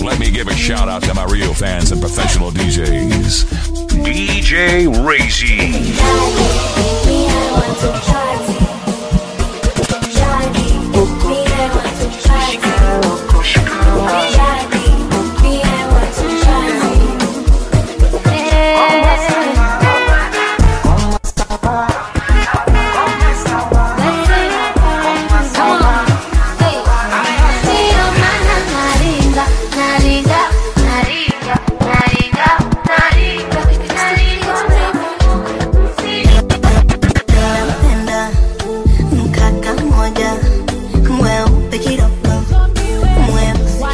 Let me give a shout out to my real fans and professional DJs. DJ Razy. Napenda mkaka mmoja mweupe kidogo mweusi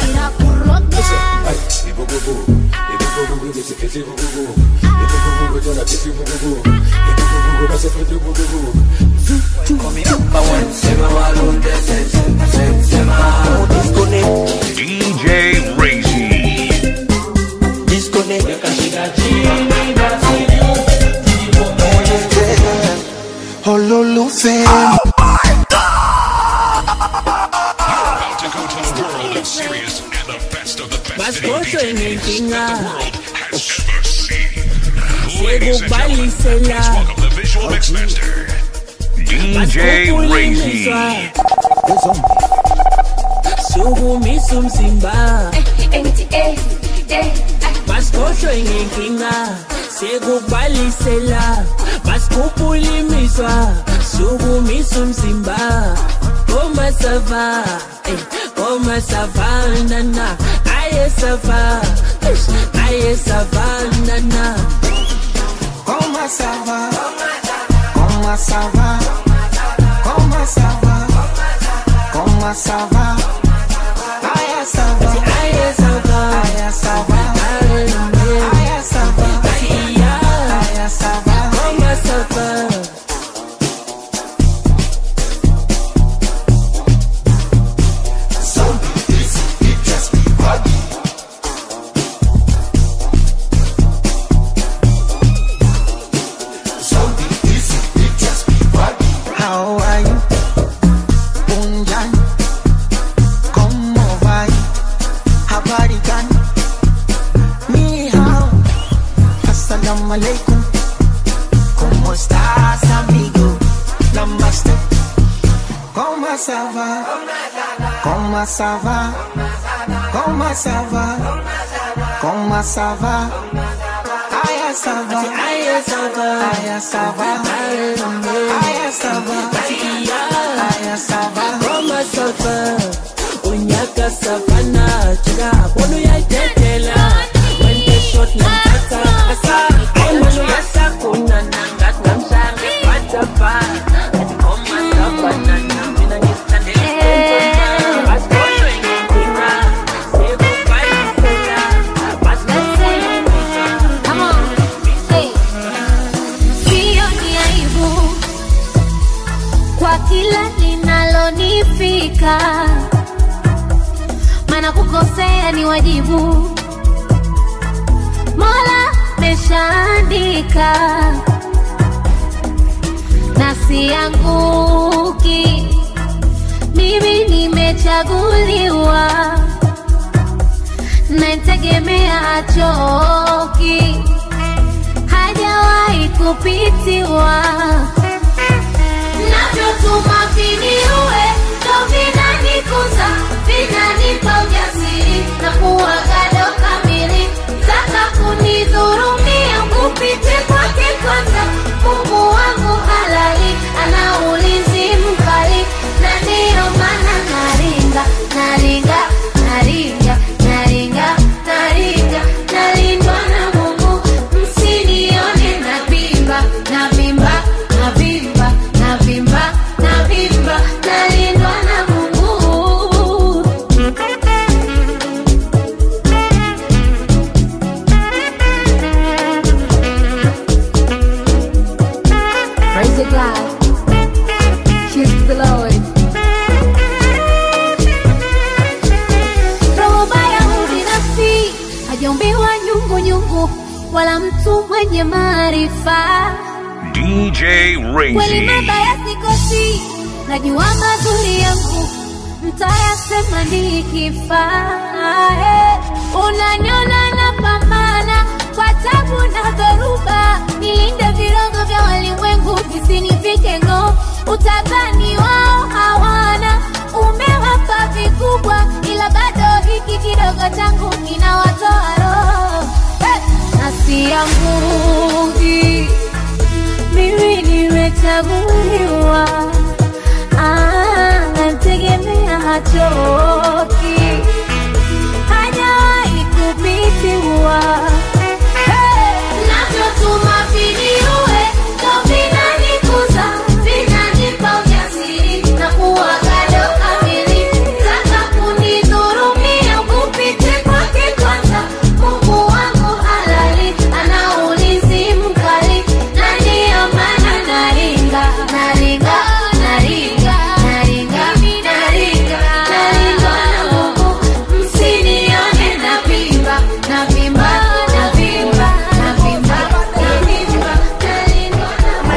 DJ Razy. olólùfẹ́ About to go to the world of serious and the best of the best video Maskoto DJs imetinga. that the world has ever seen. Ladies and gentlemen, Sekubalisela. please welcome the visual mixmaster, DJ Razy. sukumisa umzimba basikhohlwe ngenkinga sekubalisela basikhuphula imizwa sukumisa umzimba komasava komasavanana ayesava ayesavanana Comment ça va Comment ça va Comment ça va Comment ça va Aya ça va ayesava Aya ça va Aya ça va Aya ça va komasava How are you? Unjan ¿Cómo va? Habari gani? Ni hao Assalamu alaikum ¿Cómo estás amigo? Namaste ¿Cómo ça va? ¿Cómo ça va? ¿Cómo ça va? ¿Cómo ça va? Aya ça va ayesava Aya ça va Aya ça va Aya ça va komasava unyaka savana jika bona uyayidedela wente shot namthatha asa ayimona uyasakuna nangathi ngamshange batapa athi komasavanana mina ngisithandele basikhohlwe ngenkinga sekubhalisela basikhuphula Come on. Hey. Sio ni aibu kwa kila linalonifika, maana kukosea ni wajibu. Mola meshaandika na sianguki, mimi nimechaguliwa naitegemea achoki hajawahi kupitiwa navyotuma viniue ndo vinanikuza vinanipa ujasiri na kuwagado kamili taka kunidhurumia kupite kwake kwanza mungu wangu halali ana ulinzi mkali na ndiyo maana naringa naringa naringa naringa naringa nalindwa na mungu msinione navimba navimba navimba navimba navimba nalindwa na mungu Praise the God. Kiss the Lord. roho baya ubinafsi hajaumbiwa nyungu nyungu wala mtu mwenye maarifa DJ kweli Razy. mabaya sikosi najua mazuri yangu mtayasema nikifa Eh, unaniona napambana kwa tabu na dhoruba, nilinde virogo vya walimwengu visinifike ng'oo. Utadhani wao hawana, umewapa vikubwa, ila bado hiki kidogo changu kinawatoa roho hey! na sianguki mimi nimechaguliwa, Ah, nategemea hachoki, hajawahi kupitiwa. Hey! Navyotuma viniue, ndo vinanikuza, vinanipa ujasiri na kuwa gado kamili. Taka kunidhurumia, kupite kwake kwanza. Mungu wangu halali, ana ulinzi mkali, na ndiyo maana naringa, naringa, naringa, naringa, naringa, naringa na Mungu. Msinione navimba, navimba, navimba, navimba, navimba, naringa na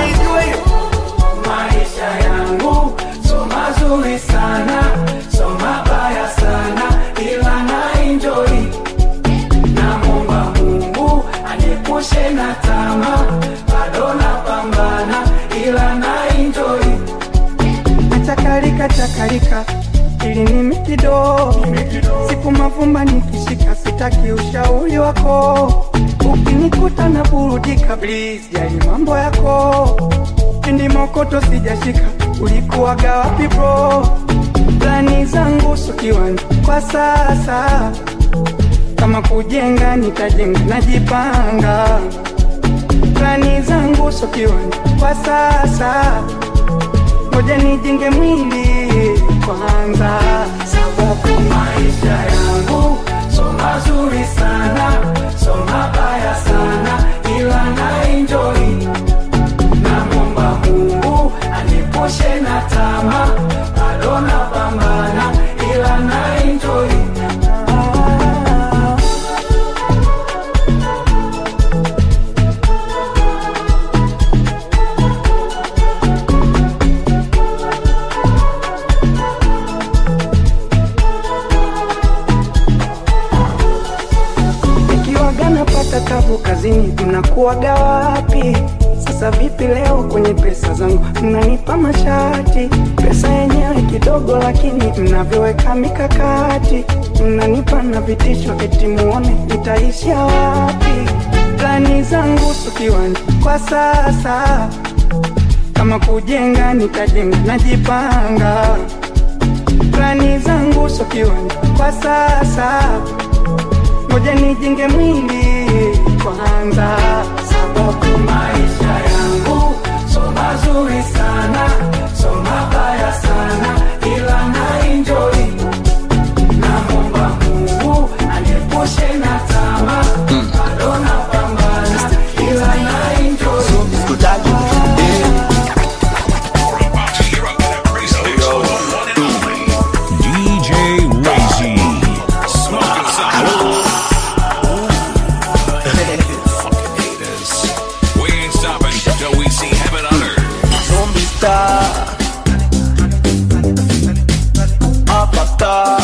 maisha yangu so mazuri sana so mabaya sana ila na enjoy namwomba mungu aniepushe na tama bado napambana ila na enjoy chakalika chakalika ili nimi kidogo siku mavumba nikishika sitaki ushauri wako ukinikuta na burudika please jali mambo yako pindi mokoto sijashika ulikuwaga wapi bro plani zangu so kiwanja kwa sasa kama kujenga nitajenga najipanga plani zangu so kiwanja kwa sasa ngoja nijenge mwili kwanza sababu maisha yangu so mazuri sana so mabaya sana ila na enjoy namwomba mungu anipushe na tama bado napambana ila na enjoy nikiwaga napata tabu kazini mnakuwaga wapi sasa vipi leo kwenye pesa zangu mnanipa mashati pesa yenyewe kidogo lakini mnavyoweka mikakati mnanipa na vitisho eti muone nitaishia wapi plani zangu so kiwanja kwa sasa kama kujenga nitajenga najipanga plani zangu so kiwanja kwa sasa ngoja nijenge mwili kwanza sababu maisha yangu so mazuri sana so mabaya sana ila na enjoy namwomba mungu aniepushe na tama bado napambana ila na enjoy You're up in a crazy mix with the one and only DJ Lazy. Smoking some. Fucking haters. We ain't stopping till we see heaven on earth. Zombie star Upper star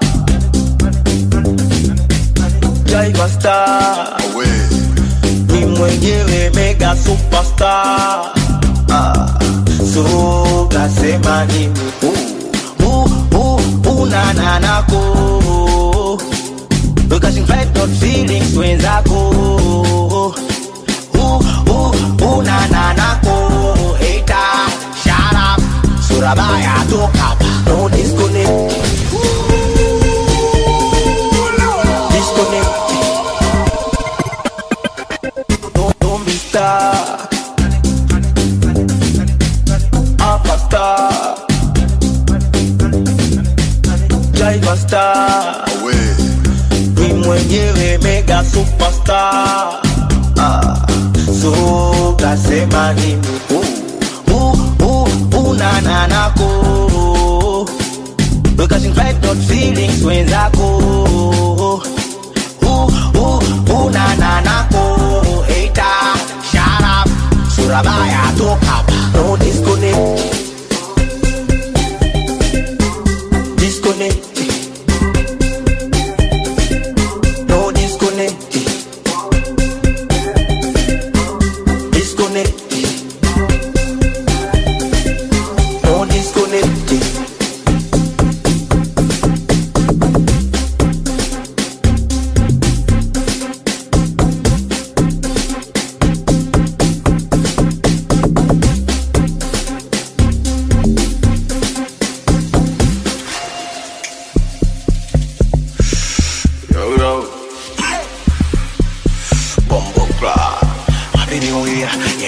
Jaiva star Ni mwenyewe mega superstar ah. So kasema ni uh, uh, uh, unananako Because you fight not feelings wenzako uh, uh, unananako Hater, shut up Surabaya toka hapa No disconnect Disconnect Don't, don't be stuck Upper star Jaiva star Ni mwenyewe mega superstar ah. So kasema nini uh, uh, uh, unananako Because you fight not feelings wenzako uh, uh, unananako Hater, shut up Surabaya toka hapa No disconnect Disconnect No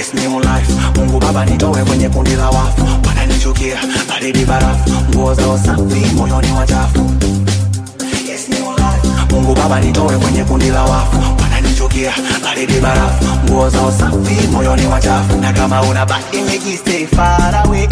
yes new life mungu baba nitowe kwenye kundi la wafu wananichukia baridi barafu nguo zao safi moyoni wachafu yes new life mungu baba nitowe kwenye kundi la wafu wananichukia baridi barafu nguo zao safi moyoni wachafu na kama una badimiji stay far away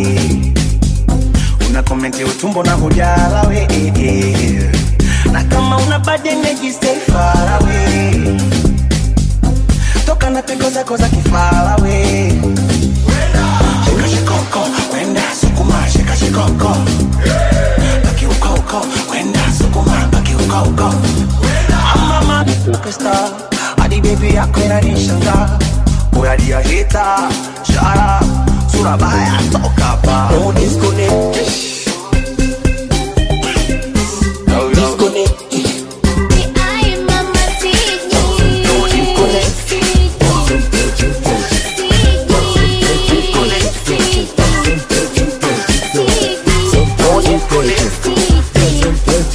una komenti utumbo na hujala we na kama una badimiji stay far away toka na pigo zako za kifala we shika shikoko wenda sukuma shika shikoko baki uko uko wenda sukuma baki uko uko mama superstar hadi baby yako inanishangaa boya dia hita shara sura baya toka pa no disconnect disconnect Ay, mamacita. no disconnect no disconnect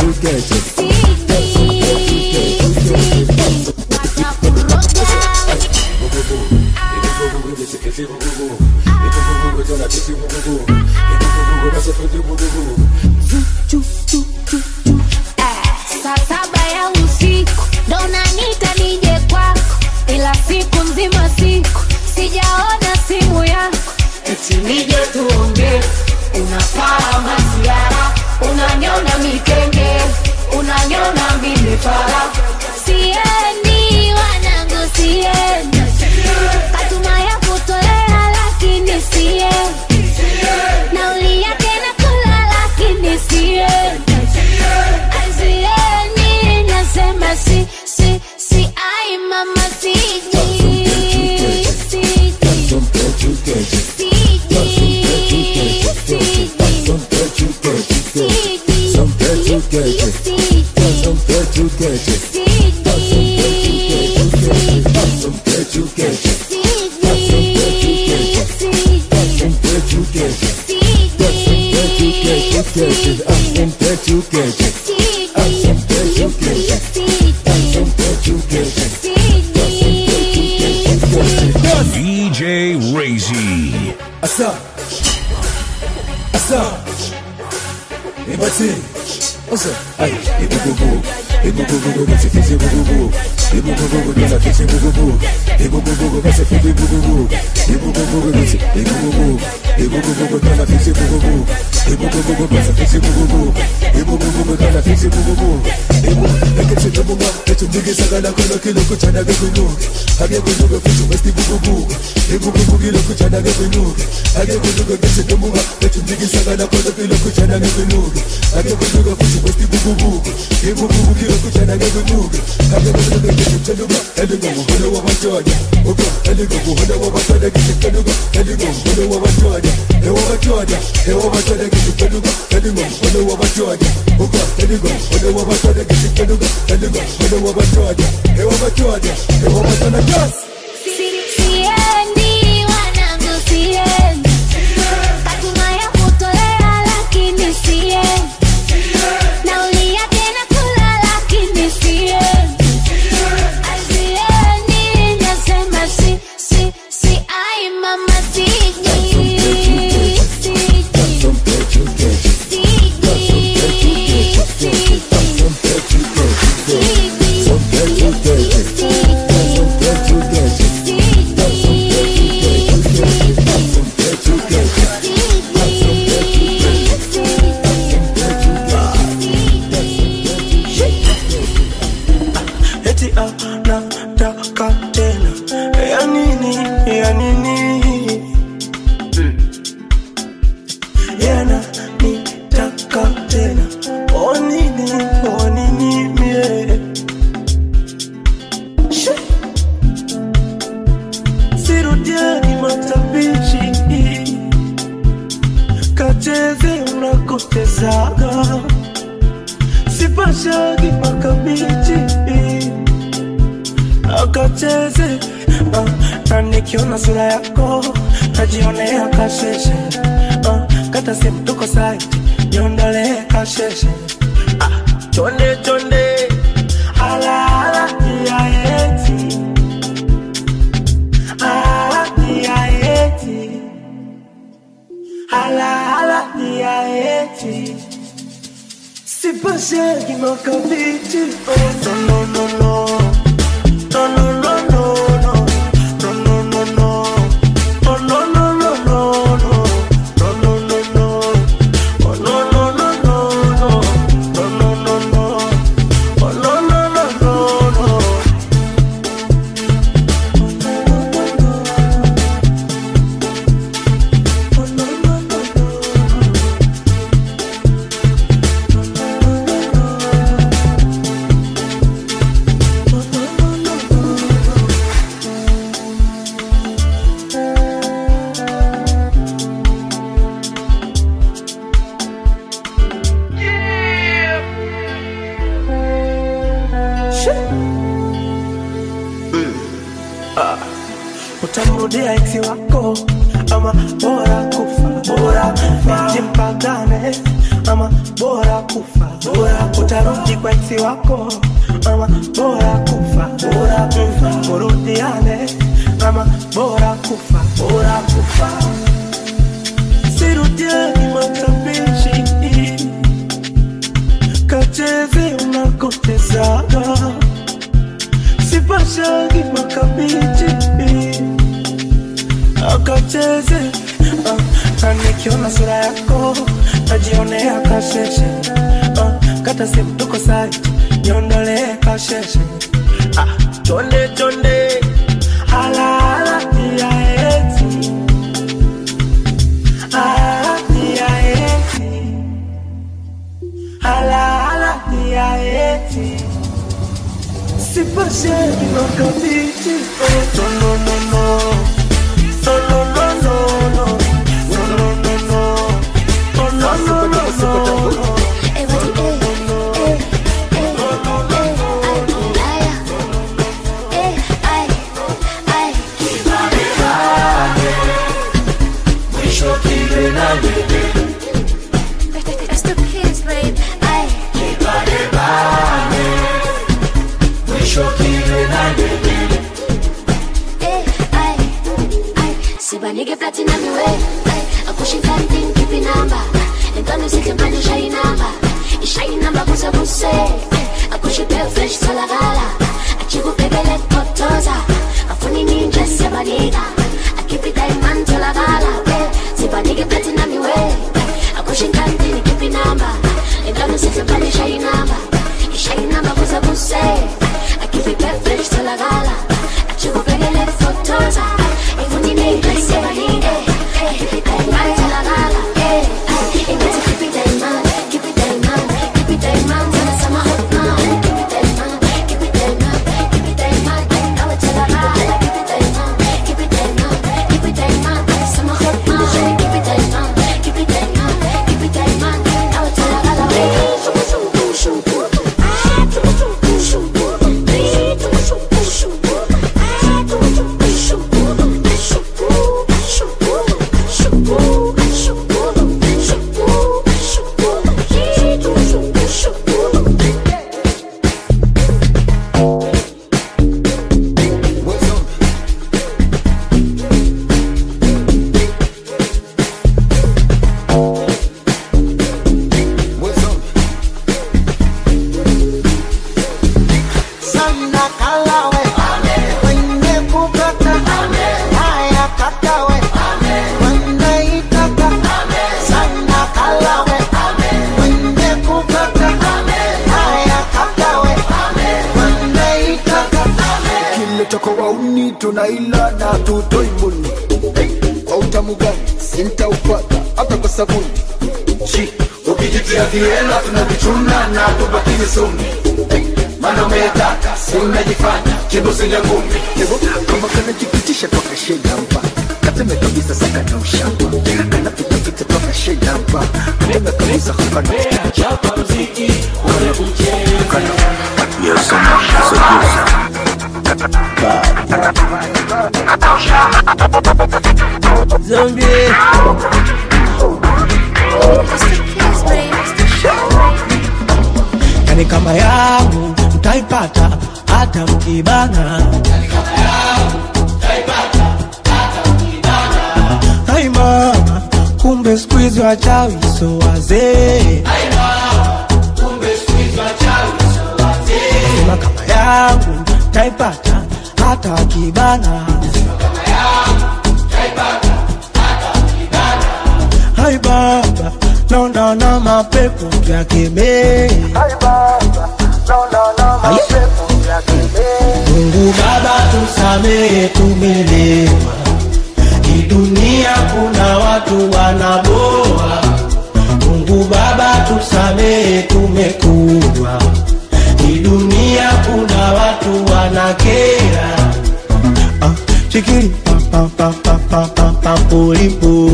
Saa saba ya usiku ndo nanita nije kwako, ila siku nzima siku sijaona simu yako, eti nije tuongee. Unafaa masiara, unanyona mikenge, unanyona mimifara. Siendi wanangu, siendi katuma ya kutolea, lakini siendi nauli yake nakula, lakini siendi Azieni nasema si si si ai mama siji siji DJ Razy. Asa. Asa. Ebati. Asa. Ay, ebububu. Ebububu bese fisi bububu. Ebububu bese fisi bububu. Ebububu bese fisi bububu. Ebububu bese ebububu. Ebububu bese fisi bububu. Ebububu bese fisi bububu. Ebububu bese fisi bububu. Ebu, ekete tabunga, etu ndige sagala kono kilo kuchana gekunuke. Hage kunuke kuchu westi bububu. Ebububu kilo kuchana gekunuke. Hage kunuke kese tabunga, etu ndige sagala kono kilo kuchana gekunuke. Hage kunuke kuchu westi bububu. Ebububu kilo kuchana gekunuke. Hage kunuke kese tabunga, elingo muhono wa machoja. Oka, elingo muhono wa machoja kese tabunga. Elingo muhono wa machoja. Ewa machoja, ewa machoja kese tabunga. Elingo muhono wa machoja. Oka, elingo muhono wa machoja kese tabunga. Elingo muhono wa machoja. Ewa machoja, ewa machoja just. Siendi wanangu, siendi katuma ya kutolea, lakini siendi nauli yake nakula, lakini siendi Azieni nasema si si si ai mama siji siji eti anataka tena ya nini ya nini yana nitaka tena o nini o nini mie Shi. sirudiani matabishi kacheze unakotezaga sipashagi makabichi akacheze ah, na nikiona sura yako najionea kasheshe ah, kata simu tuko saiti niondolee kasheshe ah, chonde chonde alaala ya eti Ah, Sipashagi makabiti Oh no no no no No no no no no No no no no Oh no no no no no No no no no Oh no no no no no No no no no Oh no no no no no utamrudia eksi wako ama bora kufa bora kufa jimpagane ama bora kufa bora utarudi kwa eksi wako ama bora kufa bora kufa murudiane ama bora kufa bora kufa sirudiani matapishi kacheze unakotezaga sipashagi makabichi akacheze ah, na nikiona sura yako najionea kasheshe ah, kata simu tuko saiti niondolee kasheshe ah, chonde chonde halahala ya eti halahala ya eti halahala ya eti sipashagi makabiti oh, no, no, no, no. No, no, no, no, no. No, no, no, no. Oh, no, no, no, no, no. It's the kids, babe. Ay. Eh, ay, ay. sibanike platinum iwe akusho ikanting khiphi inamba lenkano sihle manje ishaye inamba ishaye inamba kuze kuse akusho ibefresh tholakala ajike ubhekele kotoza afuna ininja siyabanika akhiphi diamond tholakala eh, sibanike platinum iwe akusho ikanting khiphi inamba lenkano sihle manje ishaye inamba ishaye inamba kuze kuse akhiphi ibefresh tholakala ajike ubhekele kotoza afuna ininja siyabanika akhiphi diamond tholakala eh, eh, ingathi khiphi diamond khiphi diamond khiphi diamond sana sama hot man khiphi diamond khiphi diamond khiphi diamond nawe tholakala khiphi diamond khiphi diamond khiphi diamond sama hot man khiphi diamond khiphi diamond khiphi diamond nawe tholakala shuku shuku shuku ah shuku shuku shuku shuku shuku shuku ah shuku shuku shuku shuku shuku shuku shuku shuku shuku shuku sana kalawe wenye kukata haya katawe wanaitaka sana kalawe wenye kukata haya katawe wanaitaka kimetoka wauni tunaila na tutoi muni kwa utamu gani sintaupata hata kwa sabuni Shi, ukijitia viela tunavichuna na tubakizi sumi mana umetaka si unajifanya kibusinja ngumi kama kanajipitisha toka shedamba kateme kabisa saka na ushamba kanapitapita toka shedamba kateme kabisa hapana chapa mziki Yes, someone is a user. Zombie. yani kama yangu mtaipata hata mkibana Hai mama kumbe siku hizi wachawi so wazee yangu taipata hata kibana hai baba naona na mapepo yakemee Mungu Baba tusamehe, tumelewa. Hii dunia kuna watu wanaboa. Mungu Baba tusamehe, tumekuwa. Hii dunia kuna watu wanakera. Ah, chikiri pa pa pa pa pa pa pa polipo.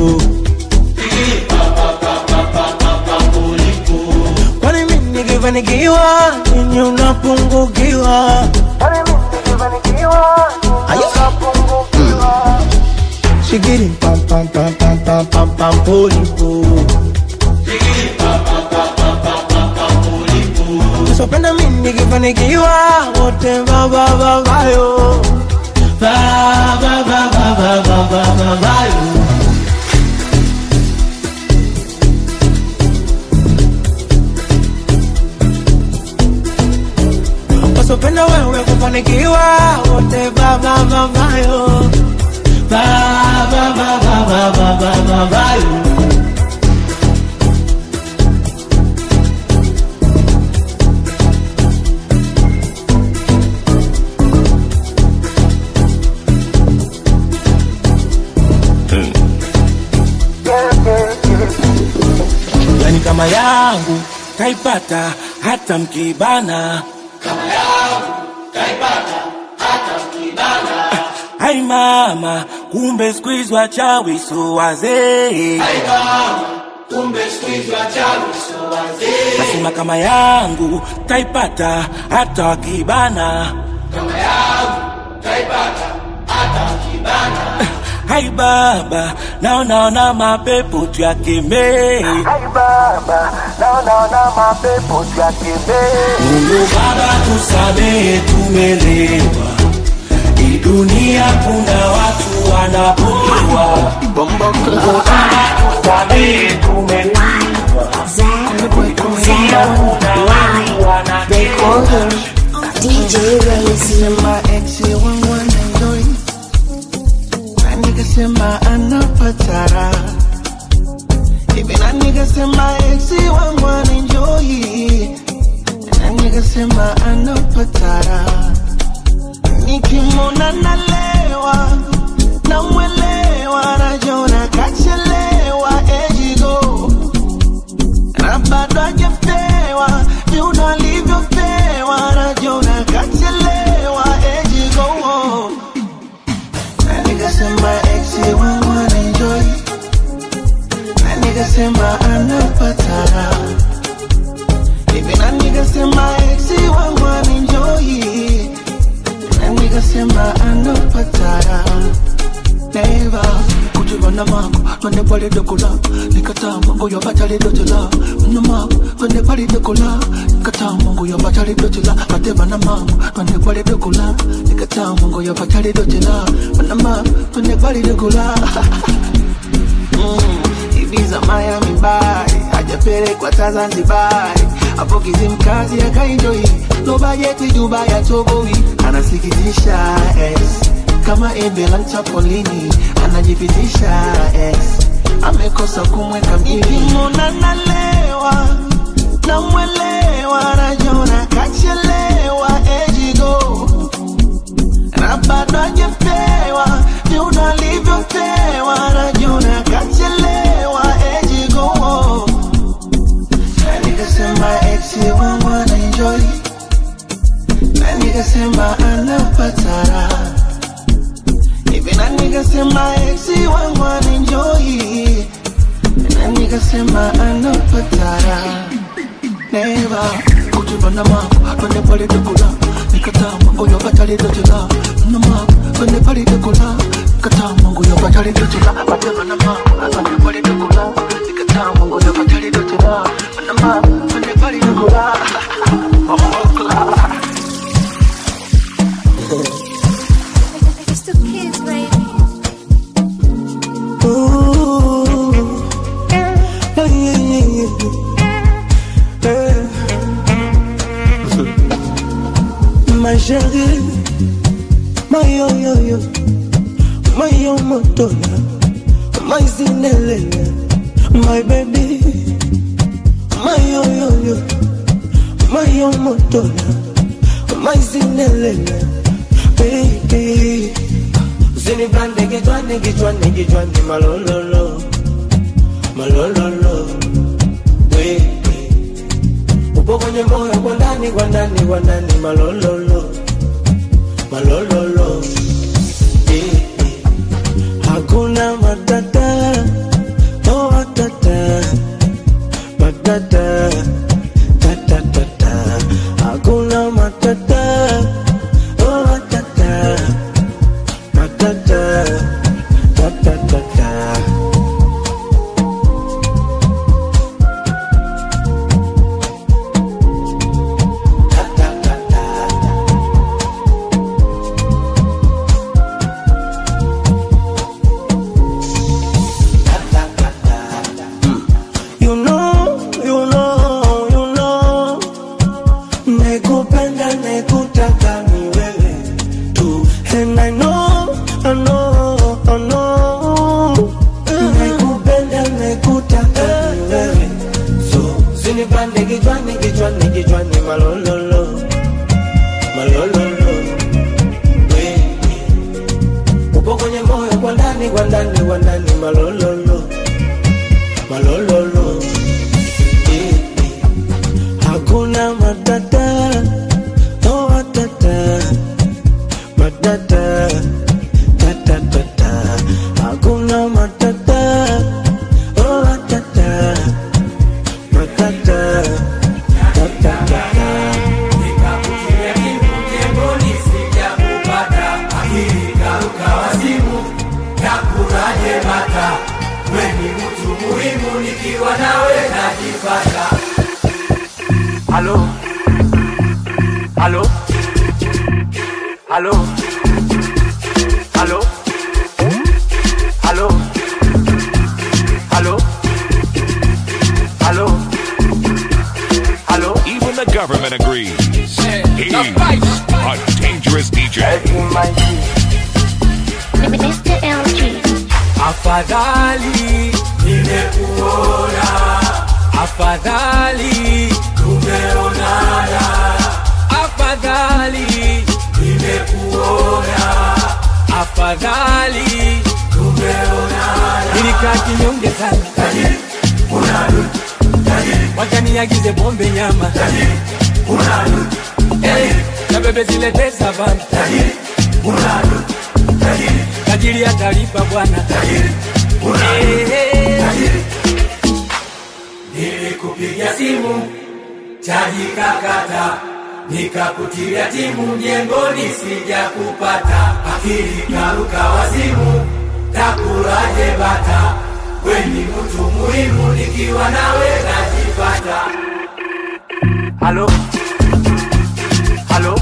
Kwani mimi nikifanikiwa, ninyi unapungukiwa. Shigiri pam pam pam pam pam pam pam polipo. Usipenda mimi nikifanikiwa, wote va va va vayo. Va va va va va va va va vayo. Usipenda wewe kufanikiwa, wote va va va vayo. Va va va va va va va va vayo. yani kama yangu taipata hata mkibana ai mama kumbe squeeze wachawi so wazee nasema kama yangu taipata hata wakibana hai baba naonaona mapepo tuyakemee Mungu Baba tusamehe, tumelewa. Hii dunia kuna watu wanapolewa. Mungu Baba tusamehe, tumelewa. Hii dunia kuna watu wanapolewa. DJ Razy. Sema ex wangu anaenjoy na nikasema anapatara hivi na nikasema ex wangu anaenjoy na nikasema anapatara nikimwona nalewa namwelewa najona kachelewa ejigo na bado hajapewa viuno alivyopewa najona kachelewa ejigo na nikasema ex wangu anaenjoy na nikasema anapatara hivi na nikasema ex wangu anaenjoy na nikasema anapatara neva kujivana mako twende pale dokola nikataa mongo yo batali dotela mno mako twende pale dokola nikataa mongo yo batali dotela bateva na mako twende pale dokola nikataa mongo yo batali dotela mno mako twende pale dokola Mm, Ibiza Miami bari hajapelekwa ta Zanzibari hapo Kizimkazi akaenjoi no bajeti Dubai atoboi anasikitisha ex kama embe la mchapolini anajipitisha ex amekosa kumweka mjini nalewa namwelewa najona kachelewa ejigo na bado hajapewa viuno alivyopewa najona kachelewa ejigo na nikasema ex wangu anaenjoy na nikasema anapatara hivi na nikasema ex wangu anaenjoy na nikasema anapatara neva kujivana mako twende pale dokola nikataa mango yo batali dotela na mako twende pale dokola nikataa mango yo batali dotela bateva na mako twende pale dokola nikataa mango yo batali dotela na mako twende pale dokola It's the kids, baby. Ooh. Yeah, yeah, yeah, yeah. my chérie, my yo yo yo, my yo motola, my zinelele, my baby, my yo yo yo, my yo motola, my zinelele, baby. Usinipande kichwani kichwani kichwani malololo, malololo, baby. Upo kwenye moyo kwa ndani kwa ndani kwa ndani malololo, malololo, baby. Hakuna matata, oh matata, matata, tata tata. Hakuna matata, oh matata, matata, tata tata. You know, you know, you know Nekupenda, nekutaka ni wewe tu And I know, I know, I know Nekupenda, nekutaka ni wewe So, sinipande kichwani, kichwani, kichwani Malololo, malololo Baby Upo kwenye moyo kwa ndani, kwa ndani, kwa ndani Malololo, malololo Baby. Hakuna matata, oh matata, matata, tata tata. Hakuna matata, oh matata, matata, tata tata. Halo, halo, halo, halo, halo, halo, halo, halo. Even the government agrees. He's a dangerous DJ. Mr. LG. Afadhali nimekuona, afadhali tumeonana, afadhali nimekuona, afadhali tumeonana. Nilikaa kinyonge sana, tajiri unadu, tajiri wakaniagize pombe nyama, tajiri unadu, eh, na bebe zilete savana, tajiri unadu, tajiri tajiri atalipa bwana tajiri nilikupigia simu chaji kakata nikakutilia timu mjengoni sija kupata akili karuka wazimu takulaje bata weni mtu muhimu nikiwa nawe najipata Halo, halo,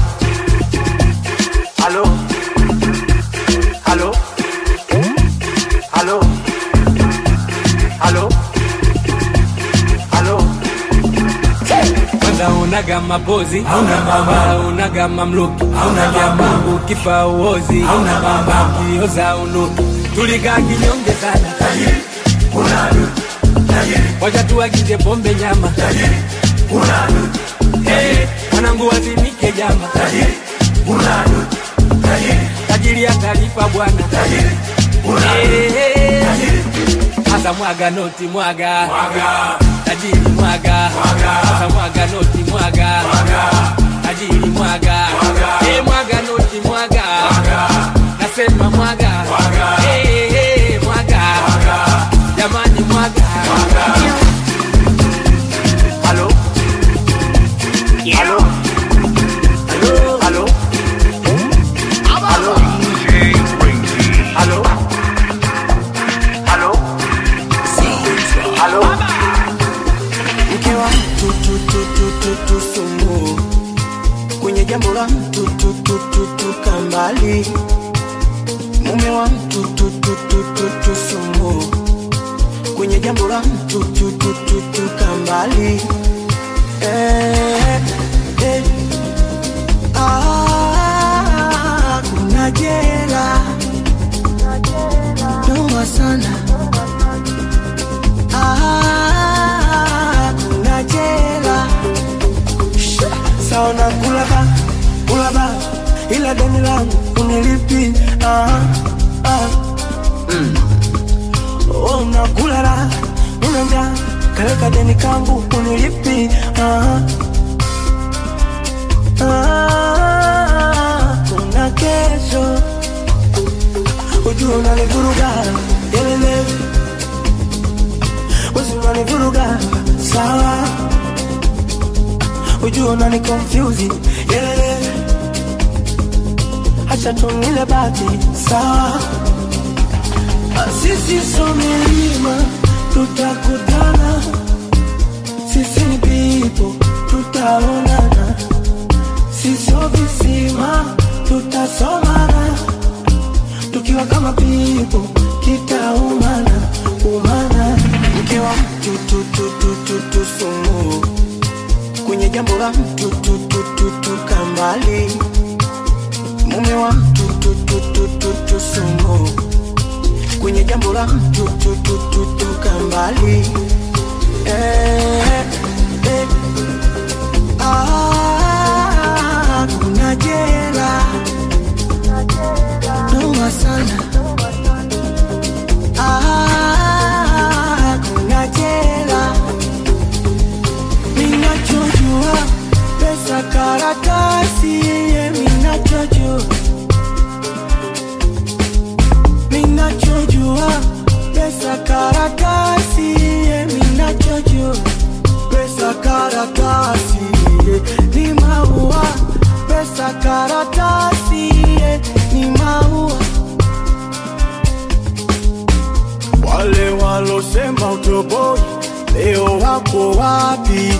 halo, halo, halo, halo, halo. kwanza unaga mapozi hauna mama unaga mamluki hauna nyama ukifa uozi hauna mama kioza unuki tulikaa kinyonge sana tajiri unadu tajiri wacha tuagize pombe nyama tajiri unadu hey, mwanangu wazimike jama tajiri unadu tajiri tajiri atalipa bwana tajiri unadu hey, tajiri Asa mwaga noti mwaga mwaga tajiri mwaga mwaga Asa mwaga noti mwaga mwaga tajiri mwaga mwaga eh mwaga noti mwaga mwaga nasema mwaga mwaga eh eh mwaga mwaga jamani mwaga mwaga Halo, halo, halo, halo, halo, DJ Crazy. halo, halo, halo. mke wa mtu tu tu tu tu tu sumu kwenye jambo la mtu tu tu tu tu kambali mume wa mtu tu tu tu tu tu sumu kwenye jambo la mtu tu tu tu tu kambali eh, eh, ah, ila deni langu unilipi ah, ah. Mm. Oh, unakula raha una njaa kaleka deni kangu unilipi ah, ah. kuna kesho ujua unanivuruga yelele wezi unanivuruga sawa ujua unani confuse yelele acha tunile bati sawa sisi so milima tutakutana sisi ni pipo tutaonana sisio visima tutasomana tukiwa kama pipo kitaumana umana mke wa mtu tu, tu, tu, tu, tu, sumu kwenye jambo la mtu tu, tu, tu, tu, kambali mume wa mtu tu, tu, tu, tu, tu, sumu kwenye jambo la mtu tu, tu, tu, tu, kambali eh, eh. Ah, kuna jela noma sana Ah, kuna jela minachojua pesa karatasi ye minachojua minachojua pesa karatasi ye minachojua pesa karatasi ye ni maua pesa karatasi ye ni maua wale walosema utoboi leo wako wapi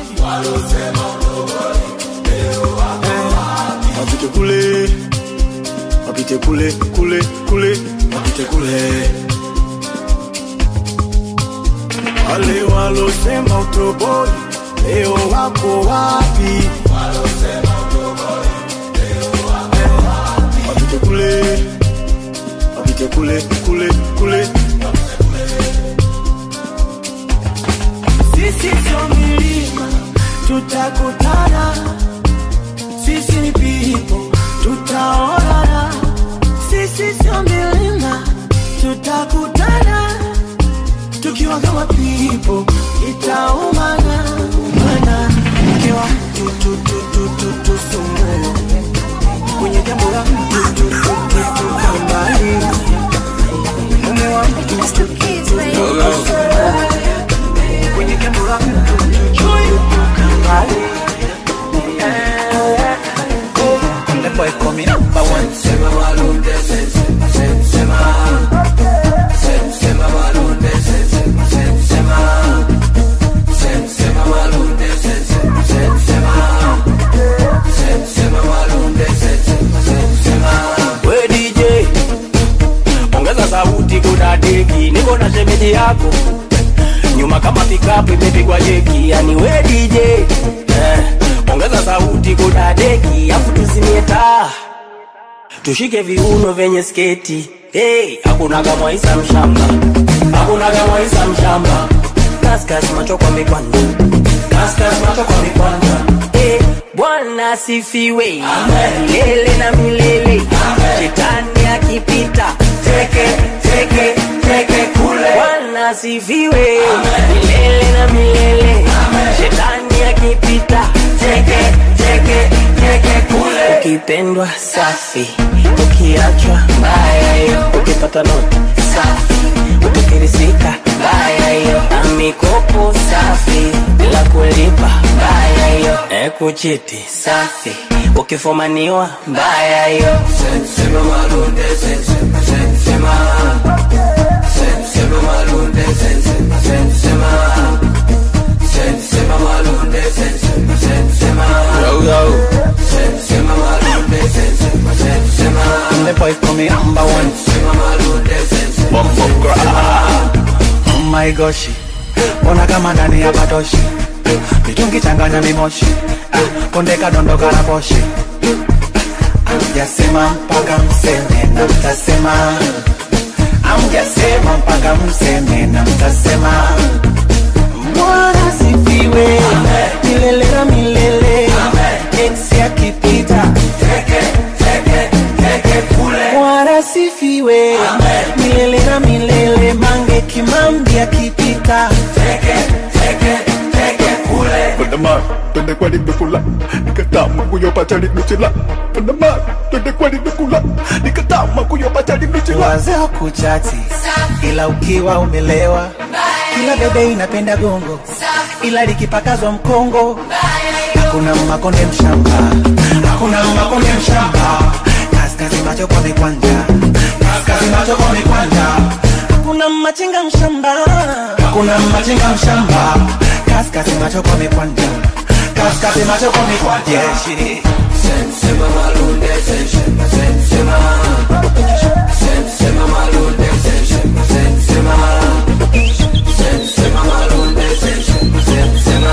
Eh, wapite kule wapite kule kule kule wapite kule wale walosema utoboi leo wako wapi Eh, wapite kule wapite kule kule kule sisi sio milima tutakutana sisi ni pipo tutaonana sisi sio milima tutakutana tukiwa kama pipo itaumana umana ikiwa tu tu tu tu tu tu sumu kwenye jambo la mtu tu tu tu tu kambali mume wa mtu tu tu tu tu kwenye jambo la mtu tu tu tu tu kambali The boy coming number one. Sema walunde, sema, sema, sema, sema walunde, sema, sema, sema, sema walunde, sema, sema, sema walunde, sema, sema. we DJ ongeza sauti kuna deki niko na shemeji yako nyuma kama pikapu imepigwa jeki yani we DJ eh, ongeza sauti kuna deki afu tuzimie taa tushike viuno vyenye sketi hey, hakuna kama Isa mshamba hakuna kama Isa mshamba kaskas macho kwa mikwanja kaskas macho kwa mikwanja hey, bwana asifiwe milele na milele shetani akipita teke teke teke kule bwana asifiwe milele na milele shetani akipita teke teke teke kule ukipendwa safi ukiachwa mbaya hiyo ukipata noti safi ukifirisika mbaya hiyo na mikopo safi bila kulipa mbaya hiyo ekuchiti safi ukifumaniwa mbaya hiyo Sema walunde, sema, sema, sema walunde, sema, sema, sema walunde, sema, sema, sema walunde, sema, sema. The boy coming number one. Sema walunde, sema, Bumbo Oh my gosh, ona kama ndani ya batoshi mitungi changanya mimoshi ah, konde kadondoka na poshi amjasema mpaka mseme na mtasema amjasema mpaka mseme na mtasema bwana sifiwe milele na milele eksi akipita teke, teke, dhambi akipita Panama, twende kwa nimekula nikatama kuyopata nimechila Panama, twende kwa nimekula nikatama kuyopata nimechila wazee kuchati ila ukiwa umelewa kila bebe inapenda gongo ila likipakazwa mkongo hakuna makonde mshamba hakuna makonde mshamba kaskazi macho kwa mikwanja kaskazi macho kwa mikwanja hakuna machinga mshamba hakuna machinga mshamba kaskazi macho kwa mikwanja kaskazi macho kwa mikwanja yeah, Sema malunde, sema, sema, sema malunde, sema, sema, sema malunde, sema, sema,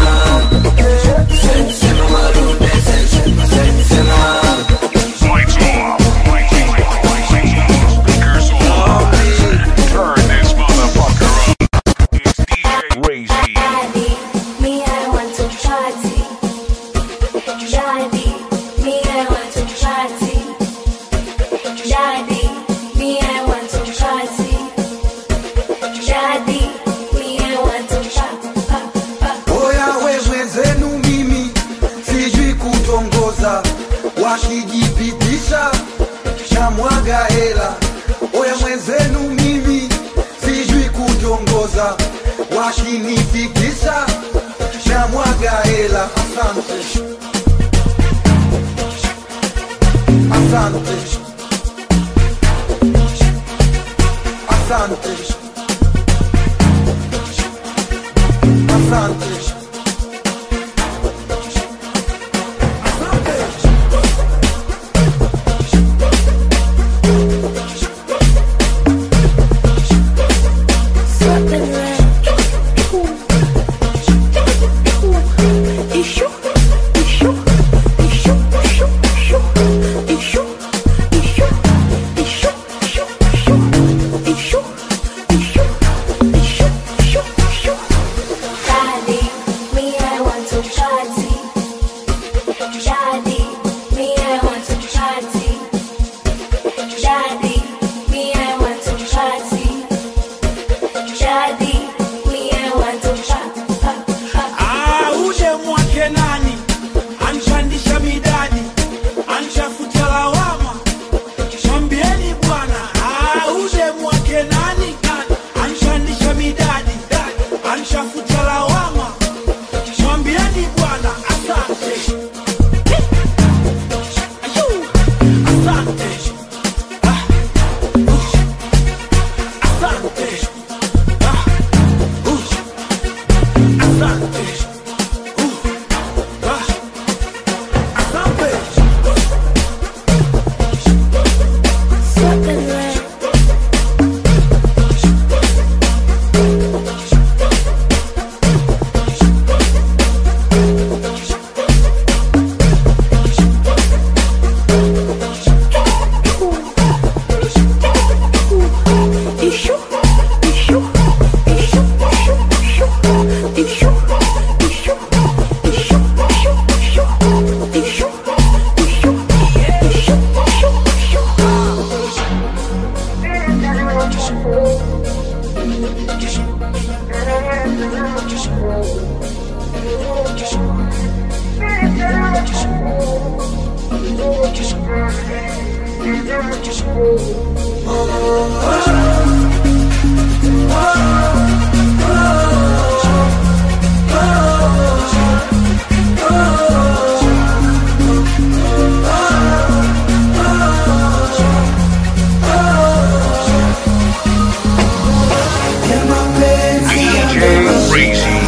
sema malunde, sema, sema. Lights off. Speakers on. Turn this motherfucker up. It's DJ Razy. Me, I want to party. Daddy, me, I want to party. Daddy, me, I want to party. Daddy, me, I want to party. Oya we mwenzenu mimi sijui kutongoza, wakijipitisha na mwaga hela. Oya mwenzenu mimi sijui kutongoza, wakinifikisha na mwaga hela. Asante, asante, asante, asante. Daddy, me, I want to party. Daddy, me, I want to party. Daddy, me, I want to party. Daddy, me, I want to party. Ah, uje mwake nani anchandisha midadi anchafuta lawama mwambieni bwana Ah, uje mwake nani anchandisha midadi anchafuta lawama mwambieni bwana asante Ayuu, asante Ah, uh, asante Ah, uh, asante DJ Razy.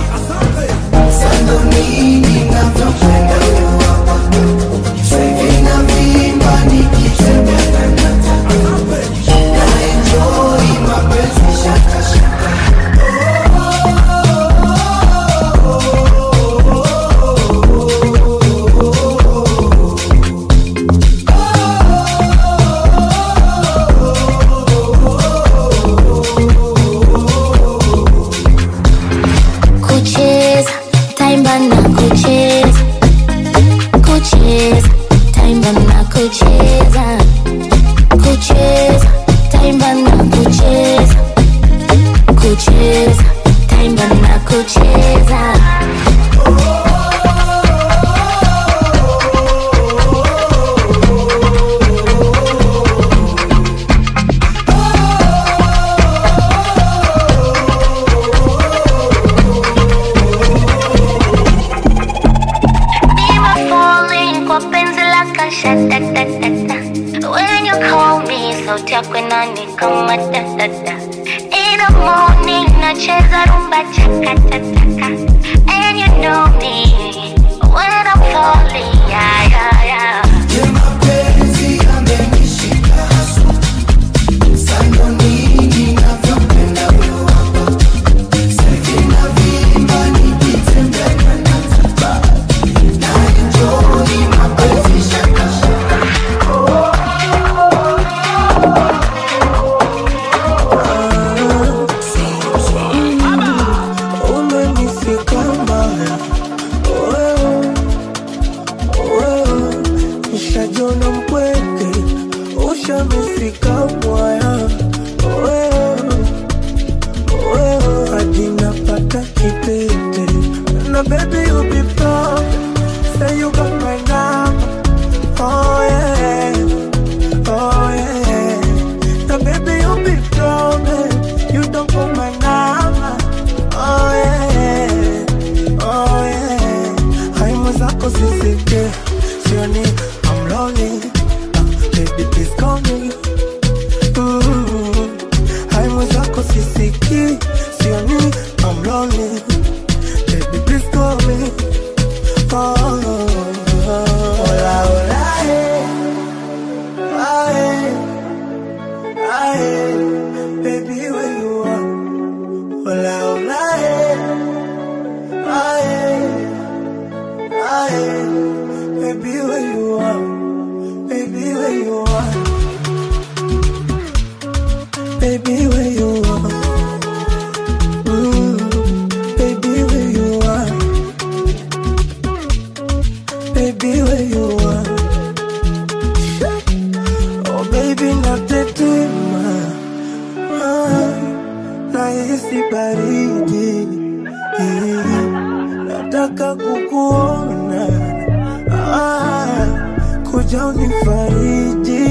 kucheza taimba na kucheza kucheza taimba na kucheza kucheza taimba na kucheza kucheza sauti yako nani kama dadada In the morning nacheza rumba chakatataka And you know me when I'm falling yeah yeah yeah umenifika mbaya wewe, wewe, nishajona mpweke ushamifika mwaya wewe, wewe, hadi napata kitete na baby you be proud say you got my number oh yeah oh yeah now baby you be proud babe. you don't got my number oh yeah oh yeah hai mwenzako sisike sioni I'm lonely uh, baby please call me Mm. hai mwenzako sisiki sioni I'm lonely baby please call me oh, oh, oh. Hola, hola, eh. Ah, eh. Ah, eh. Baby, where you are? Hola, hola, eh. Ah, eh. Ah, eh. Baby, where you are? Baby, where you are? Baby, where you are? Mm. Baby, where you are? Baby, where you are? Oh, baby, natetema Ah, nahisi baridi nataka kukuona ah, kuja unifariji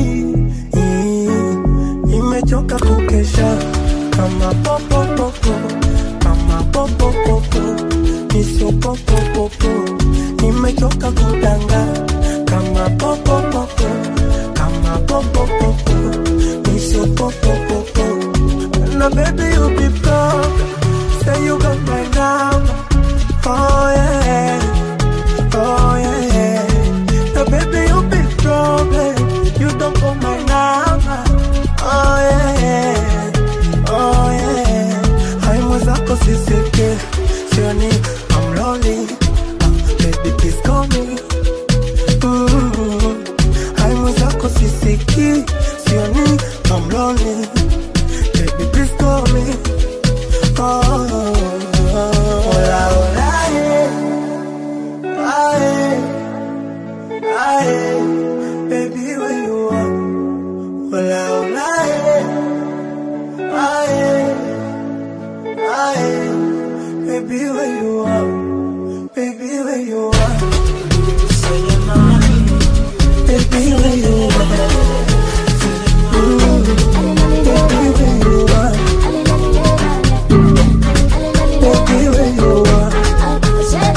nimechoka kukesha kama popopopo kama popopopo nisio popopopo nimechoka kudanga kama popopopo kama popopopo nisio popopopo na baby you be proud say you got my number oh yeah oh yeah now baby you be proud babe. you don't got my number oh yeah oh yeah hai mwenzako sisike sioni I'm lonely uh, baby please call me Mm. hai mwenzako sisiki sioni I'm lonely baby please call me oh, oh, oh. Hola, hola, eh. Ah, eh. Ah, eh. Baby, where you are? Hola, hola, eh. Ah, eh. Ah, eh. Baby, where you are? Baby, where you are? Baby, where you are? Mm. Baby, where you are? Baby, where you are?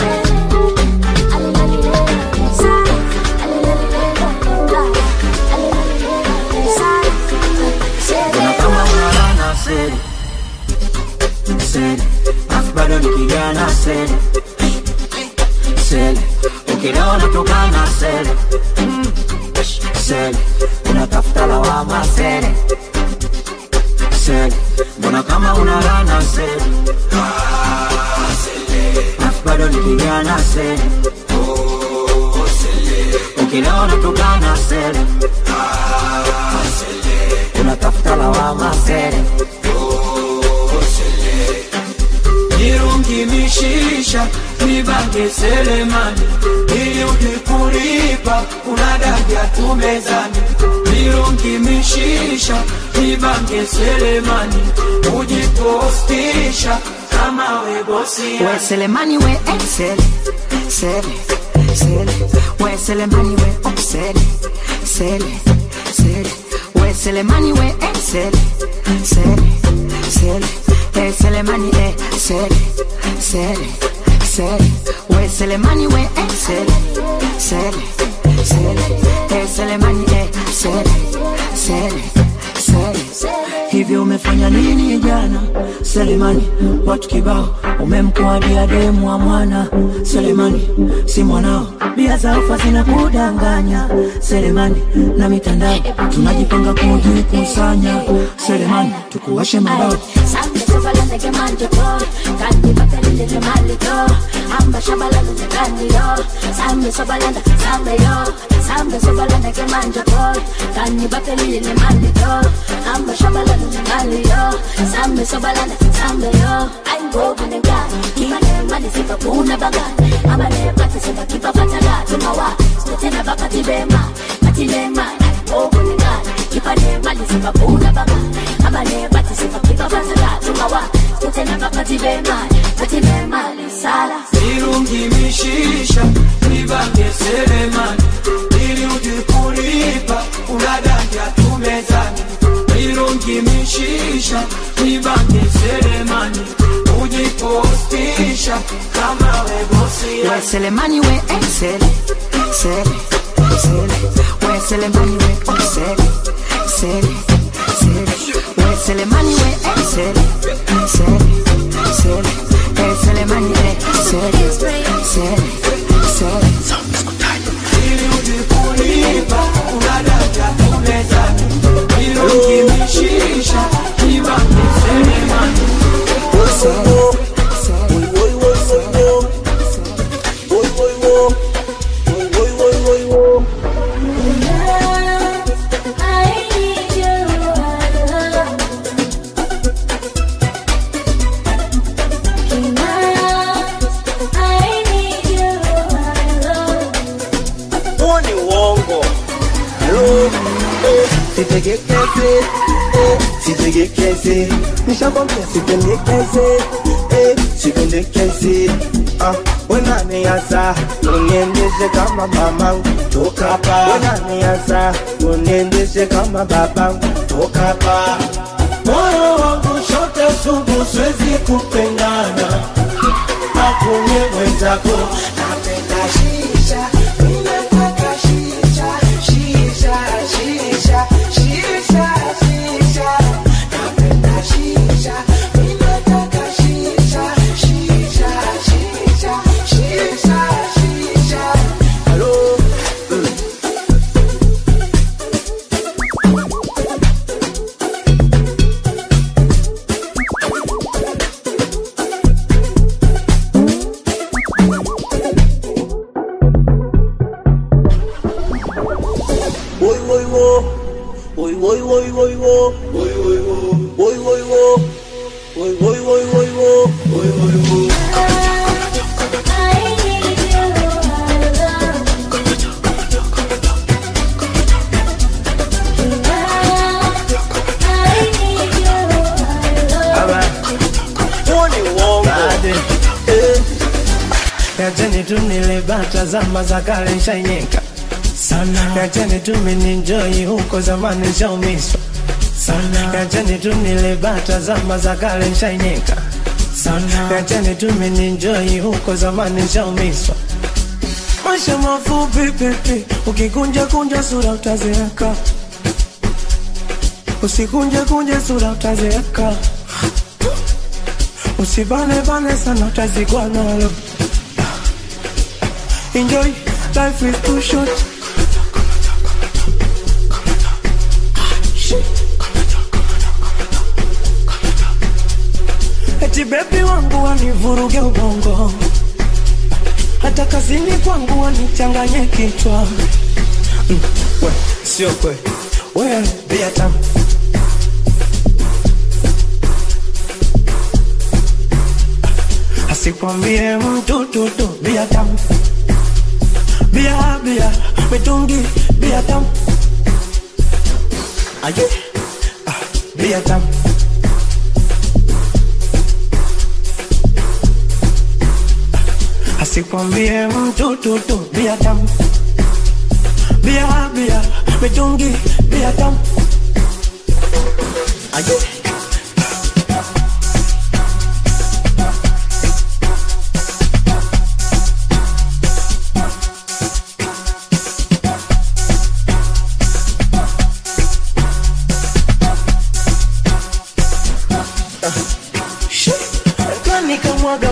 Kuna kama unalana seri seri, afu bado ni kijana seri seri, ukilewa unatokana seri seri, unatafuta lawama seri seri, mbona kama unalana seri afu bado ni kijana seri ukilewa unatokana seri unatafuta lawama seri Nirungi mishisha nibange selemani ili ukikulipa kuna daja tumezani Nirungi mishisha nibange selemani ujipostisha kama we bosi We Selemani we excel, sele, sele. We Selemani we upsele, sele, sele. We Selemani we excel, sele, sele. Eh Selemani eh sele, sele, sele. We Selemani we excel, sele, sele. Eh Selemani eh sele, sele, hivyo umefanya nini jana selemani watu kibao umemkuadia demu wa mwana selemani si mwanao bia za ufa zinakudanganya selemani na mitandao tunajipanga kujikusanya selemani tukuwashe mabao Sambe sobalanda ke manje ko Kandi bakalile le mali ko Amba shabalanda ke kandi yo Sambe sobalanda sambe yo Sambe sobalanda ke manje ko Kandi bakalile le mali ko Amba shabalanda ke mali yo Sambe sobalanda sambe yo Ay go kune gani Kimane mali sipa kuna bagani Amane pati sipa kipa patala Tumawa Stotena bakati bema Kati bema Ay go kune gani Kipane mali sipa kuna bagani Amane pati sipa kipa patala Tumawa Stotena bakati bema Kati bema Sala Nirungimishisha nibange selemani ili uje kulipa unadanja tumezani Nirungimishisha nibange selemani ujipostisha kama webosia we selemani we eh, sele sele sele we selemani we oh, sele sele sele we selemani we eh, sele sele sele we selemani we sele sele sele ili uje kulipa unadanja tumezani Nirungimishisha nibange selemani huo ni uongo Hello? Eh, sitegekeze eh, sitegekeze nishakwambia sipendekeze eh, sipendekeze ah, wenaniasa uniendeshe kama mamangu toka hapa wenaniasa uniendeshe kama babangu toka hapa moyo wangu shote sugu siwezi kupendana akunye mwenzako napenda shisha ninataka shisha shisha shisha shisha shisha napenda shisha ninataka shisha shisha shisha shisha shisha Hello? Woi woi wo. Woi woi woi woi wo. Woi woi wo. Woi woi wo. Woi woi woi woi wo. Woi woi wo. Huo ni uongo. Eh. Yacheni tu nile bata zama za kale nshainyeka sana. Yacheni tu mininjoi huko zamani nshaumiswa sana. Yacheni tu nile bata zama za kale nshainyeka sana. Yacheni tu mininjoi huko zamani nshaumiswa maisha mafupi pipi, ukikunja kunja sura utazeeka, usikunje kunje sura utazeeka, usibane bane sana utazikwa nalo. Enjoy, life is too short. Eti bebi wangu wanivuruge ubongo, hata kazini kwangu wanichanganye kichwa. Mm, we, sio kweli, we bia tamu asikwambie mtu tutu bia tamu bia bia mitungi bia tamu aye ah, bia tamu asikwambie mtu tutu bia tamu bia bia mitungi bia tamu aye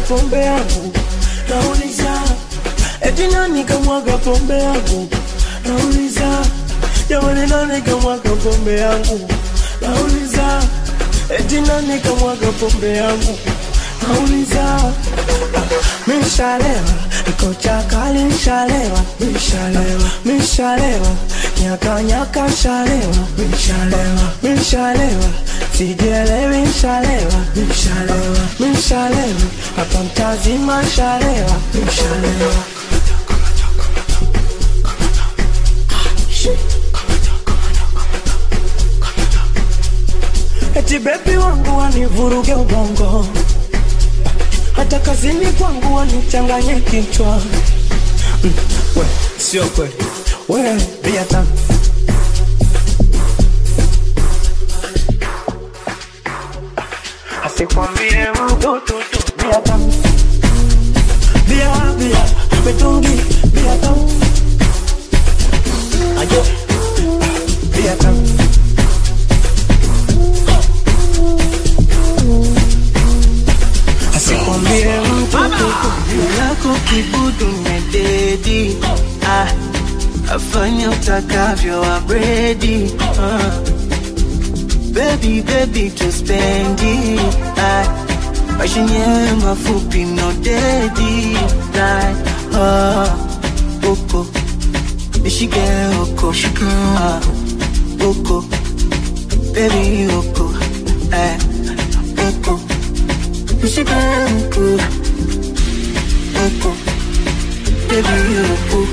pombe yangu nauliza eti nani kamwaga pombe yangu nauliza jamani nani kamwaga pombe yangu nauliza eti nani kamwaga pombe yangu nauliza mishalewa kocha kali mishalewa mishalewa mishalewa nyaka nyaka shalewa mishalewa mishalewa sijielewi mshalewa mishalewa mishalewa hapa mtazima shalewa mishalewa eti bebi wangu wanivuruge ubongo hata kazini kwangu wanichanganye kichwa mm, we, sio kweli we bia tamu asikwambie mtu tu tu bia tamu bia bia mitungi bia tamu ayo bia tamu asikwambie mtu lako kibudu mededi ah, afanya utakavyo abredi ah. Baby, baby, tuspendi ah, maisha yenyewe mafupi no dedi like, ah, uko nishike uko ah, uko baby uko eh, uko nishike uko uko baby uko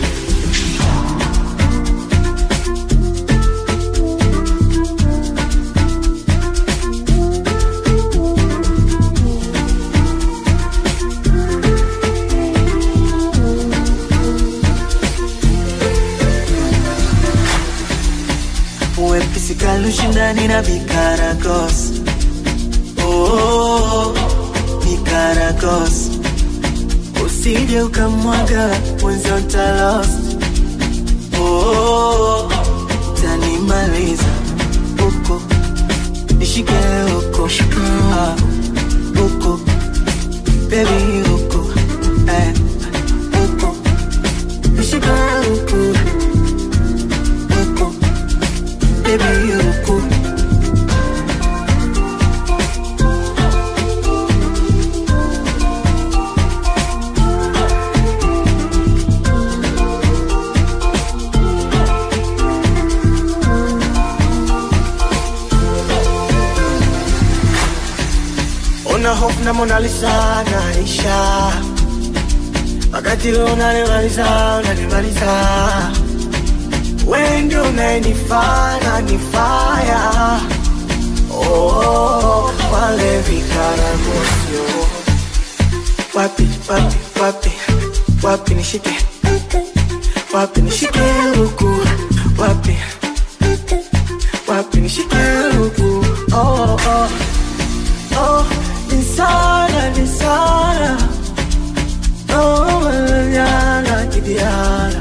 wepesi kalushindani na vikaragos oh, vikaragos usije ukamwaga mwenzo ntalost oh, tanimaliza uko nishike uko ah, uko bebi uko eh, uko nishike uko uko baby uko una hope na Mona Lisa naisha wakati wewe unanimaliza unanimaliza wewe ndio unayenifanya nifaya oh, wale vikaragosio wapi wapi wapi wapi nishike wapi nishike huku wapi wapi nishike huku oh, oh. Oh, nisana, nisana. Oh, manana, kidiana.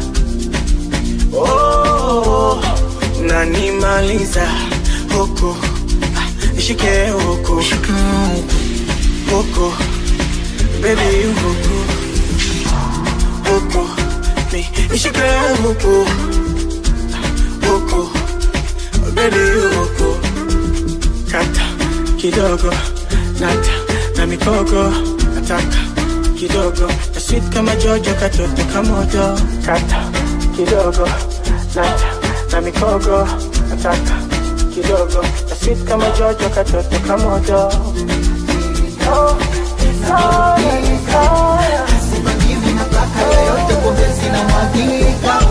Oh, unanimaliza huku Ah, nishike huku huku baby huku huku ni nishike huku huku baby huku kata kidogo nata na mikogo nataka kidogo na sweet kama jojo katoto kamoto kata kidogo nata na mikogo nataka kidogo na sweet kama jojo katoto kamoto oh, nisaya, nisaya. yote pombe zinamwagika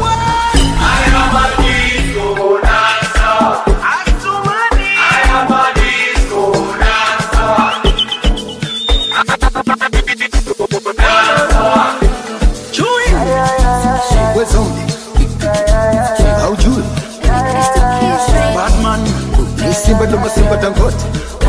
We zombie. Haujui. Batman. Ni simba ndo masimba dangote.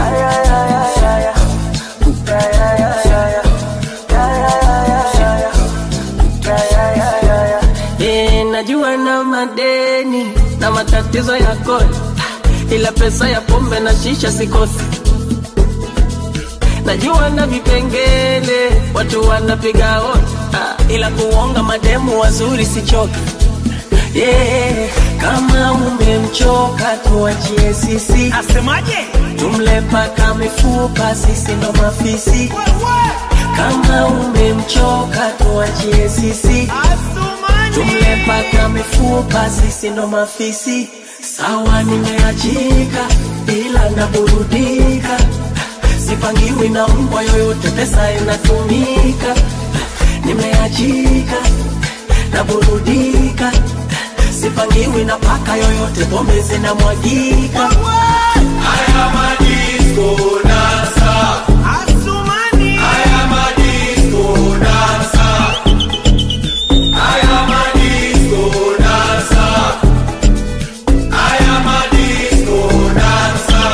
Eh, najua na madeni na matatizo ya kodi, ila pesa ya pombe na shisha sikosi. najua na vipengele watu wanapiga wote ah, ila kuonga mademu wazuri sichoki yeah. kama umemchoka tuachie sisi asemaje tumle paka mifupa sisi ndo mafisi kama umemchoka tuachie sisi tumle paka mifupa sisi ndo mafisi sawa nimeachika ila naburudika sipangiwi na mbwa yoyote pesa inatumika nimeachika naburudika sipangiwi na paka yoyote pombe zinamwagika haya madisko dansa asumani haya madisko dansa haya madisko dansa haya madisko dansa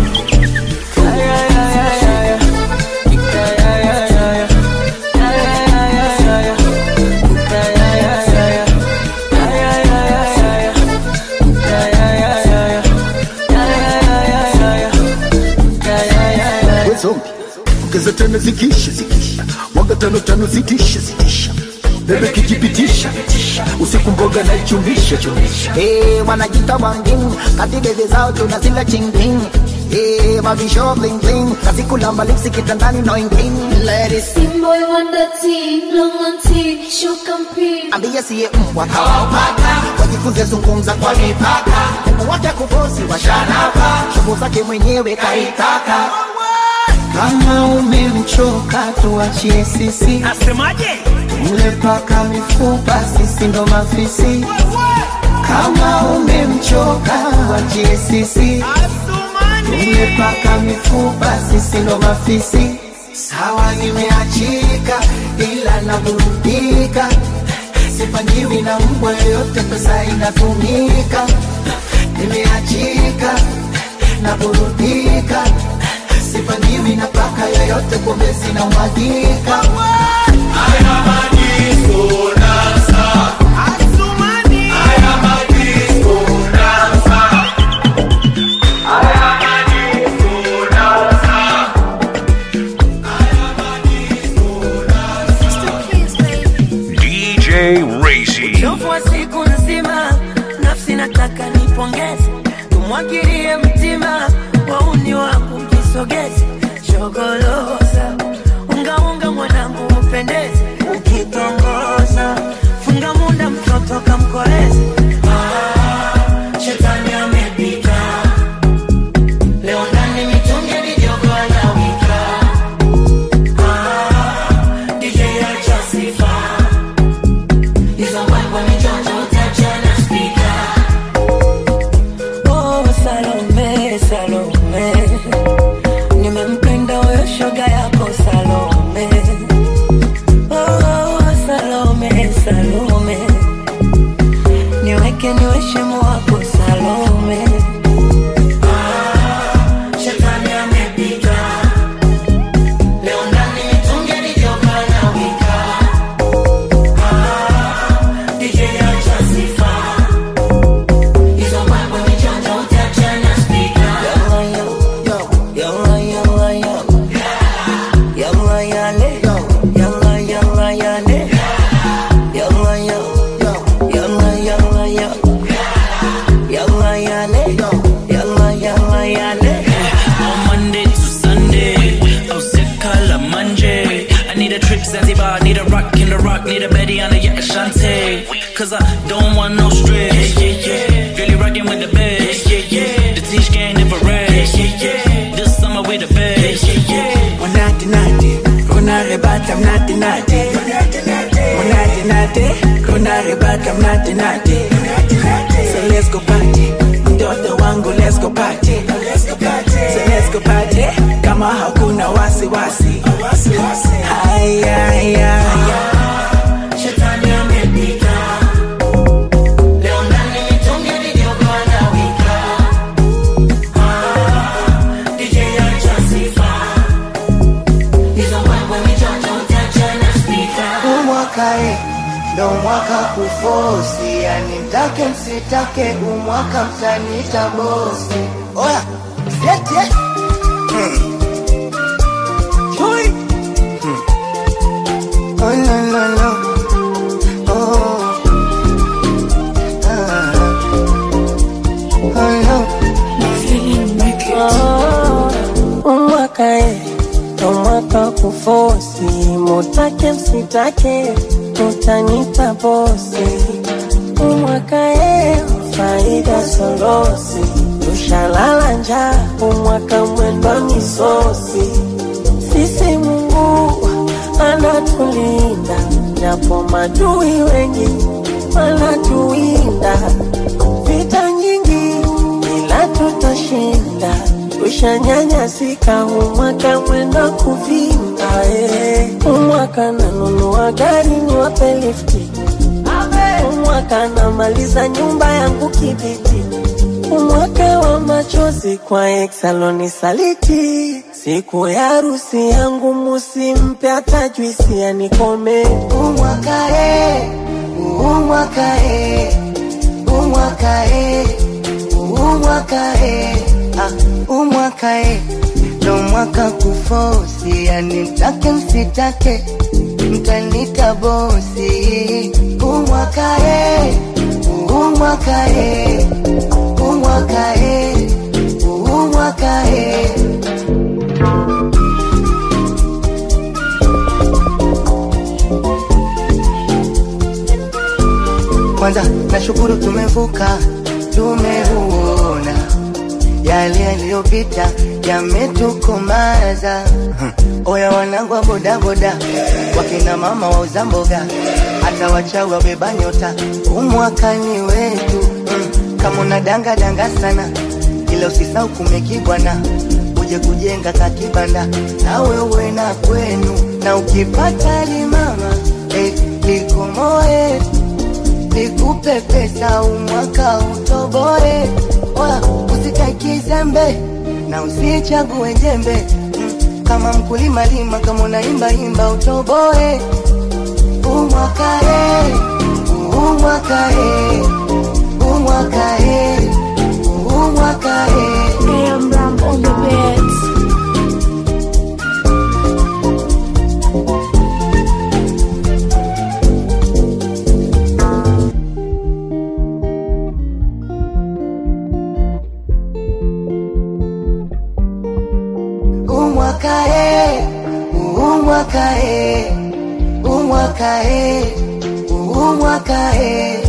We zombi ongeza tano zikisha zikisha mwaga tano tano zitisha zitisha bebe kijipitisha usiku mboga na ichumisha chumisha Eh, wanajita wangin kati bebe zao tunazila chingling Eh, mavisho bling bling kazi kulamba lipsi kitandani no ingling Ladies Boy wonder teen, long on teen, show compete. ambie siye mbwa kawaupaka wajifunze zungumza kwa mipaka Mungu wake kubosi washanapa shughuli zake mwenyewe kaitaka kama umemchoka tuachie sisi asemaje mle paka mifupa sisi ndo mafisi kama umemchoka tuachie sisi mle paka mifupa sisi ndo mafisi sawa nimeachika ila naburudika sipangiwi na mbwa yoyote pesa inatumika nimeachika naburudika sipangiwi na paka yoyote pombe zinamwagika haya madisko dansa asumani haya madisko dansa haya madisko dansa DJ Racy. uchovu wa siku nzima nafsi nataka nipongeze tumwagilie mtima wauni wangu mjisogeze shogoloza ungaunga mwanangu upendeze ukitongoza funga munda mtoto kamkoleze Ah, shetani amepita leo ndani mitungi mijogo anawika Ah, DJ acha sifa hizo mbwembwe mijonjo utachana spika Oh, Salome, Salome, nimempenda huyo shoga yako Salome. Oh, Salome, Salome, niweke niwe shimo wako Salome. Ah, shetani amepita. Leo ndani mitungi mijogo anawika. Ah, DJ acha sifa. Hizo mbwembwe mijonjo utachana spika. Yalla, yalla, yalla. Yalla, yale. Yalla, yalla, yale. Yalla, yalla. Yalla, yalla, yalla. Yalla, yale. Yalla, yalla, yale. On Monday to Sunday, I was sick color Monday. I need a trip Zanzibar, need a rock in the rock, need a Betty on the yeah, Ashante. Cause I don't want no stress. Yeah, yeah, yeah. Really rocking with the best. Yeah, yeah, yeah. The teach gang never rest. Yeah, yeah, yeah. This summer we the best. Yeah, yeah, yeah. Monate nate, kuna rebata mnate nate. Monate nate, kuna rebata mnate nate. So let's go party, mtoto wangu let's go party. So let's go party, kama hakuna wasiwasi. Haya, haya, haya. Shetani amepita. Leo ndani mitungi mijogo anawika. Ah, DJ acha sifa. Hizo mbwembwe mijonjo utachana spika. umwakae ndo mwaka kufosi yani mtake msitake umwaka mtanita bosi oya siete no, no, no. Oh. Ah. Oh, no. umwaka e ndo mwaka kufosi mutake msitake utanipa bosi umwaka e faida sorosi tushalala njaa umwaka mwendwa misosi sisi mungu anatulinda japo madui wengi wanatuwinda vita nyingi ila tutashinda tushanyanyasika umwaka mwenda kuvimba eh. umwaka nanunua gari niwape lifti umwaka namaliza nyumba yangu kibiti umwaka wa machozi kwa exaloni saliti siku ya harusi yangu musimpe hata juisi anikome umwaka e umwaka e umwaka e umwaka e ah, umwaka e ndo mwaka kufosi yani mtake msitake mtanita bosi umwaka e umwaka e umwaka e umwaka e kwanza nashukuru tumevuka tumeuona yale yaliyopita yametukomaza Hmm. oya wanangu wa bodaboda wakina mama wauza mboga hata wachawi wabeba nyota umwakani wetu mm. kama unadanga danga sana ila usisau kumekibwana uje kujenga kakibanda na wewe na kwenu na ukipata limama eh, likomoe nikupe pesa umwaka utoboe Oya, usitaki zembe na usichague jembe mm, kama mkulima lima kama unaimba imba utoboe umwaka e umwaka e umwaka e umwaka e AM Ram on the beats. umwaka e umwaka e umwaka e umwaka e